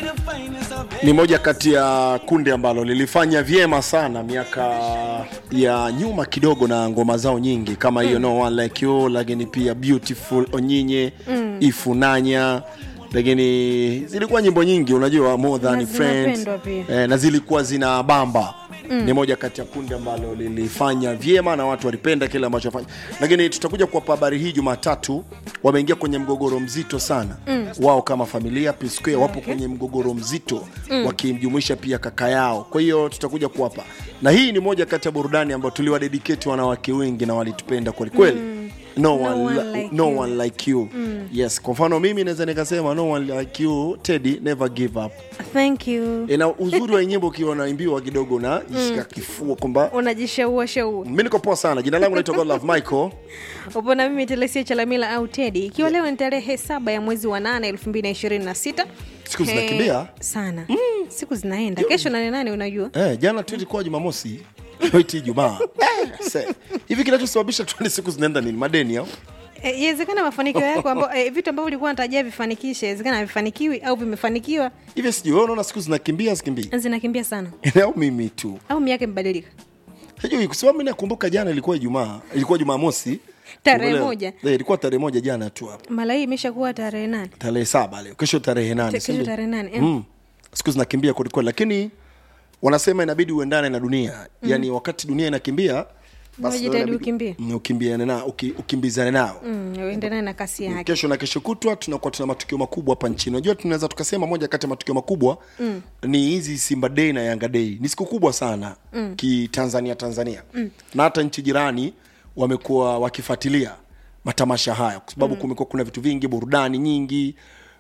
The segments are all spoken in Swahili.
ni moja kati ya kundi ambalo lilifanya vyema sana miaka ya nyuma kidogo na ngoma zao nyingi kama hiyo mm. no one like you lakini pia beautiful onyinye mm. ifunanya lakini zilikuwa nyimbo nyingi unajua more than Na friends zinapendwa pia. eh, na zilikuwa zina bamba Mm. ni moja kati ya kundi ambalo lilifanya vyema na watu walipenda kile ambacho fanya lakini tutakuja kuwapa habari hii jumatatu wameingia kwenye mgogoro mzito sana mm. wao kama familia P Square wapo kwenye mgogoro mzito mm. wakimjumuisha pia kaka yao kwa hiyo tutakuja kuwapa na hii ni moja kati ya burudani ambayo tuliwadedicate wanawake wengi na walitupenda kwelikweli mm. no, No one, one li- like no you. one like you mm. yes kwa mfano mimi naweza nikasema no one like you Teddy never give up thank you E, na uzuri wa nyimbo ukiwa unaimbiwa kidogo na jishika kifua kwamba unajishaua shaua mi niko poa sana jina langu naitwa Godlove Michael upo na mimi telesia chalamila au tedi ikiwa leo ni tarehe saba ya mwezi wa nane elfu mbili na ishirini na sita Siku Eh, zinakimbia. sana siku zinaenda kesho nane nane unajua eh, jana tu ilikuwa Jumamosi iti Ijumaa Eh, se- hivi kinachosababisha tu ni siku zinaenda nini madeni au Eh, iwezekana mafanikio yako ambao eh, vitu ambavyo ulikuwa unatarajia vifanikishe iwezekana havifanikiwi au vimefanikiwa hivi sijui wewe unaona siku zinakimbia zikimbii zinakimbia sana au mimi tu au miaka imebadilika sijui kwa sababu mimi nakumbuka jana ilikuwa Ijumaa ilikuwa Jumamosi Tarehe Leo- moja. eh, ilikuwa tarehe moja jana tu hapo mara hii imeshakuwa tarehe nane tarehe saba leo kesho tarehe nane kesho si ndio? tarehe nane eh. mm. siku zinakimbia kwelikweli lakini wanasema inabidi uendane na dunia mm. yaani wakati dunia inakimbia basi Unajitahidi inabidi- ukimbie. Mm, ukimbiane na uki, ukimbizane nao Mm, uende naye na kasi yake kesho na kesho kutwa tunakuwa tuna matukio makubwa hapa nchini unajua tunaweza tukasema moja kati ya matukio makubwa mm. ni hizi simba day na yanga day ni siku kubwa sana mm. kitanzania tanzania mm. na hata nchi jirani wamekuwa wakifuatilia matamasha haya kwa sababu mm. kumekuwa kuna vitu vingi burudani nyingi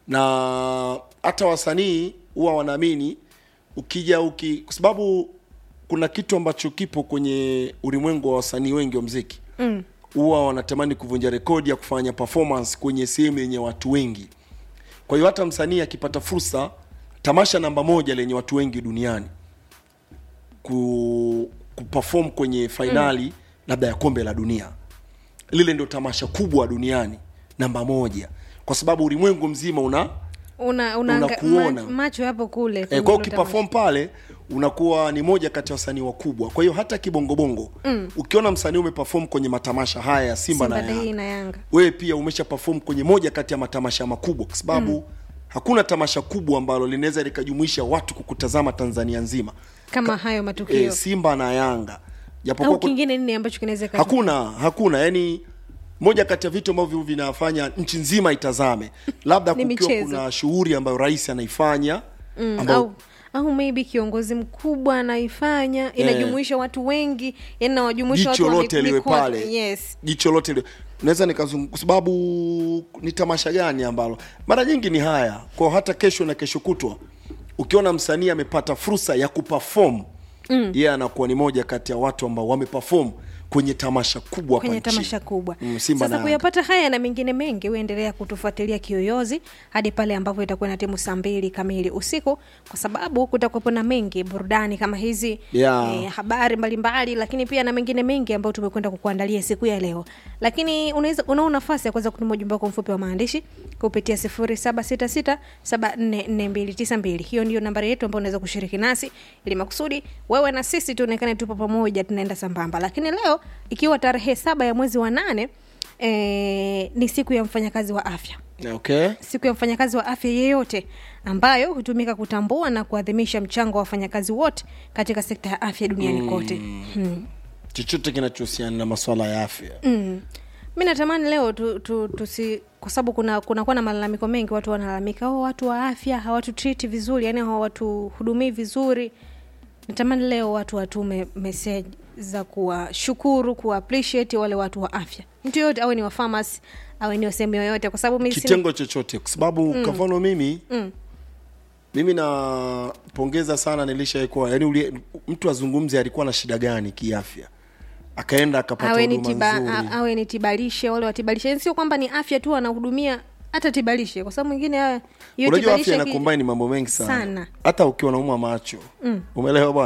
na hata wasanii huwa wanaamini ukija uki kwa sababu kuna kitu ambacho kipo kwenye ulimwengu wa wasanii wengi wa mziki mm huwa wanatamani kuvunja rekodi ya kufanya performance kwenye sehemu yenye watu wengi kwa hiyo hata msanii akipata fursa tamasha namba moja lenye watu wengi duniani ku, kuperform kwenye fainali mm. labda ya kombe la dunia lile ndio tamasha kubwa duniani namba moja kwa sababu ulimwengu mzima una una, una, Unakuona. ma, macho yapo kule e, kwenye kwao hilo ukiperform pale unakuwa ni moja kati ya wasanii wakubwa kwa hiyo hata kibongobongo mm. ukiona msanii umeperform kwenye matamasha haya ya simba, Simba na Day Yanga na Yanga. wewe pia umesha perform kwenye moja kati ya matamasha makubwa kwa sababu mm. hakuna tamasha kubwa ambalo linaweza likajumuisha watu kukutazama tanzania nzima kama hayo matukio e, simba na yanga japokuwa au ku- kingine nini ambacho kinaweza kaja- hakuna hakuna yani moja kati ya vitu ambavyo vinafanya nchi nzima itazame labda Ni kukiwa michezo. kuna shughuli ambayo rais anaifanya mm, ambayo au au maybe kiongozi mkubwa anaifanya inajumuisha watu wengi yani nawajumuisha watu jicho wa lote mi- liwe mikoa- pale yes jicho lote liwe naweza nikazungumza kwa sababu ni tamasha gani ambalo mara nyingi ni haya kwa hata kesho na kesho kutwa ukiona msanii amepata fursa ya kuperform mm. yeye anakuwa ni moja kati ya watu ambao wameperform kwenye tamasha kubwa hapa kwenye nchini. tamasha kubwa mm, Simba sasa na kuyapata haya na mengine mengi huendelea kutufuatilia kiyoyozi hadi pale ambapo itakuwa na timu saa mbili kamili usiku kwa sababu kutakuwepo na mengi burudani kama hizi Yeah. eh, habari mbalimbali lakini pia na mengine mengi ambayo tumekwenda kukuandalia siku ya leo lakini unaweza unao nafasi ya kuweza kutuma ujumbe wako mfupi wa maandishi kupitia 0766744292 hiyo ndio nambari yetu ambayo unaweza kushiriki nasi ili makusudi wewe na sisi tuonekane tupo pamoja tunaenda sambamba lakini leo ikiwa tarehe saba ya mwezi wa nane eh, ni siku ya mfanyakazi wa afya okay siku ya mfanyakazi wa afya yeyote ambayo hutumika kutambua na kuadhimisha mchango wa wafanyakazi wote katika sekta ya afya duniani mm. kote hmm. chochote kinachohusiana na maswala ya afya mm. mi natamani leo tu, tu, tusi kwa sababu kuna kunakuwa na malalamiko mengi watu wanalalamika oh, watu wa afya hawatutriti vizuri yani hawatuhudumii vizuri natamani leo watu watume message za kuwashukuru kuwa appreciate wale watu wa afya mtu yoyote awe ni wa pharmacy awe ni wa sehemu yoyote kwa sababu mi si- kitengo chochote kwa sababu mm. kwa mfano mimi mm. mimi napongeza sana nilishaikuwa yani ulie, mtu azungumze alikuwa na shida gani kiafya akaenda akapata awe ni, huduma tiba, nzuri a- awe ni tibalishe wale watibalishe Yani sio kwamba ni afya tu anahudumia hata tibalishe kwa sababu mwingine haya- hiyo unajua tibalishe afya ki- inakombaini mambo mengi sana Sana. hata ukiwa naumwa macho mm. umeelewa bwana